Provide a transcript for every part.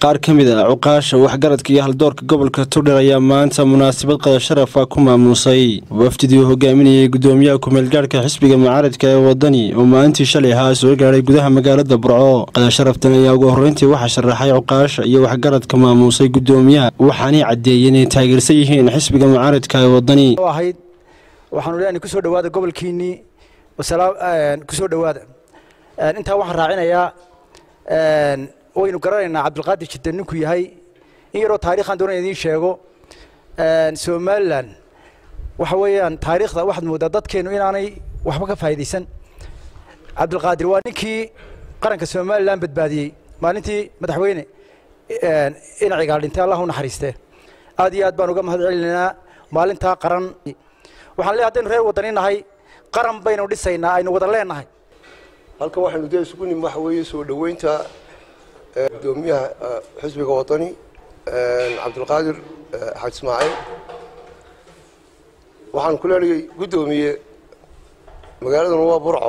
qaar ka mid a cuqaasha waxgaradka iyo haldoorka gobolka togdher ayaa maanta munaasabad qada sharafa ku maamuusay wafdidii uu hogaaminayay gudoomiyaha kumeelgaadhka xisbiga mucaaradka ee wadani oo maalintii shalay ahaa soo gaadhay gudaha magaalada burco qada sharaftan ayaa ugu horreyntii waxaa sharaxay cuqaasha iyo waxgaradka maamuusay gudoomiyaha waxaanay caddeeyeen inay taageersan yihiin xisbiga mucaaradka ee wadani ahayd waxaanu leenahay kusoo dhawaada gobolkiinnii kusoo dhawaada intaa waxaan raacinayaa waynu garanaynaa cabdulqaadir jidde ninkuu yahay in yaroo taarikhaan doonaya idiin sheego somalilan waxa weeyaan taariikhda waxaad moodaa dadkeennu inaanay waxba ka faa'iidaysan cabdulqaadir waa ninkii qaranka somalilan badbaadiyey maalintii madaxweyne inacigaal dhintay allah u naxariiste aad iyo aad baan uga mahad celinaynaa maalintaa qaran waxaan leeyahay haddaynu reer wadani nahay qaran baynu dhisaynaa aynu wada leenahay halkan waxaynu dee isugu nim waxa weeye soo dhoweynta gudoomiyaha xisbiga wadani cabdulqaadir xaaj ismaaciil waxaan ku leenayay guddoomiye magaaladuna waa burco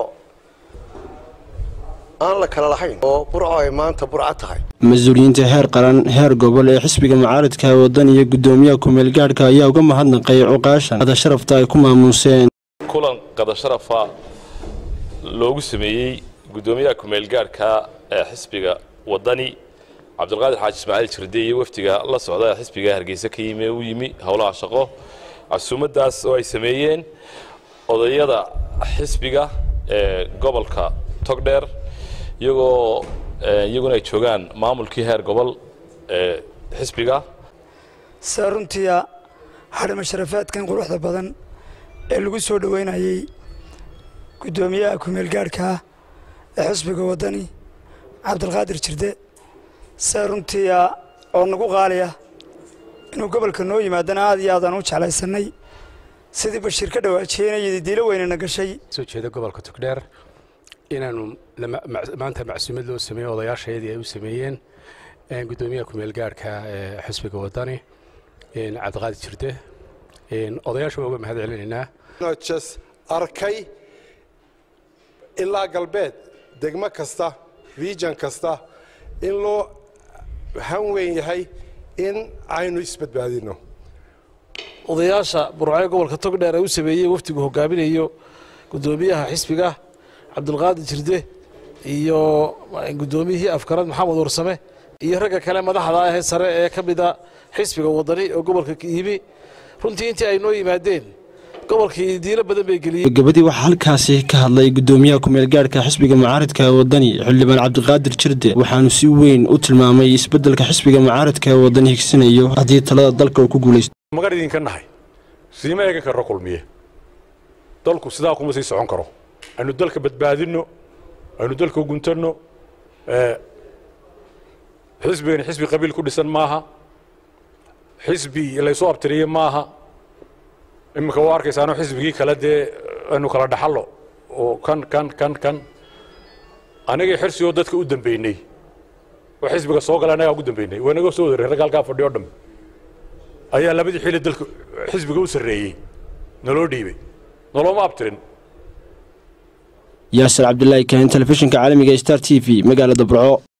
aan la kala lahayn oo burco ay maanta burco tahay mas-uuliyiinta heer qaran heer gobol ee xisbiga mucaaradka waddan iyo gudoomiyaha kumeelgaadhka ayaa uga mahadnaqay cuqaashan qada sharafta ay ku maamuuseen kulan qada sharafa loogu sameeyey gudoomiyaha kumeelgaadhka ee xisbiga wadani cabdulqaadir xaaji ismaaciil jirde iyo wafdiga la socda ee xisbiga hargeysa ka yimi u yimi howlaha shaqo casuumadaas oo ay sameeyeen odayada xisbiga ee gobolka togdheer iyagoo iyaguna ay joogaan maamulkii heer gobol ee xisbiga saa runtiia hadhama sharafaadkan quruxda badan ee lagu soo dhoweynayey guddoomiyaha kumeelgaadhka ee xisbiga waddani cabdulqaadir jirde saa runtiia oo nagu qaaliya inuu gobolka noo yimaadana aad iyo aadaan u jeclaysannay sidii bashiir ka dhawaajiyeenayadii diilo weynana gashay soo jeeda gobolka togdheer inaanu maanta macsuumad loo sameeyo odayaashayadii ay u sameeyeen guddoomiyaha kumeelgaadhka ee xisbiga waddani cabdiqaadir jirde odayaasha waa uga mahad celinaynaa jes arkay ilaa galbeed degmo kasta region kasta in loo han weyn yahay in aynu isbadbaadino odayaasha burcee gobolka togdheer ee u sameeyey wafdigu hogaaminayo guddoomiyaha xisbiga cabdulqaadir jirde iyo guddoomiyihii afkarad maxamed warsame iyo ragga kale madaxda ahee sare ee ka mida xisbiga wadani oo gobolka yimi runtii intii ay noo yimaadeen gobolkii diilo badan bay geliyeen gabadii waxaa halkaasi ka hadlay gudoomiyaha kumeelgaadhka xisbiga mucaaradka wadani xildhibaan cabdiqaadir jirde waxaanu si weyn u tilmaamay isbeddelka xisbiga mucaaradka ee wadani higsanayo haddii talada dalka uu ku guulaysto magan idinka nahay siima eegan karno kulmiye dalku sidaa kuma sii socon karo aynu dalka badbaadinno aynu dalka guntanno xisbigani xisbi qabiil ku dhisan maaha xisbi laysoo abtiriye maaha iminka waa arkaysaano xisbigii kale dee aynu kala dhaxallo oo kan kan kan kan anagii xirsi oo dadka u dambeynay oo xisbiga soo gala annagaa ugu dambeynay waa naga soo wadareen ragga halkaa fadhiyo dham ayaa labadii xili dalka xisbiga u sarreeyey naloo dhiibay nolooma abtirin yaasir cabdilaahi kahin telefishinka caalamiga star t v magaalada burco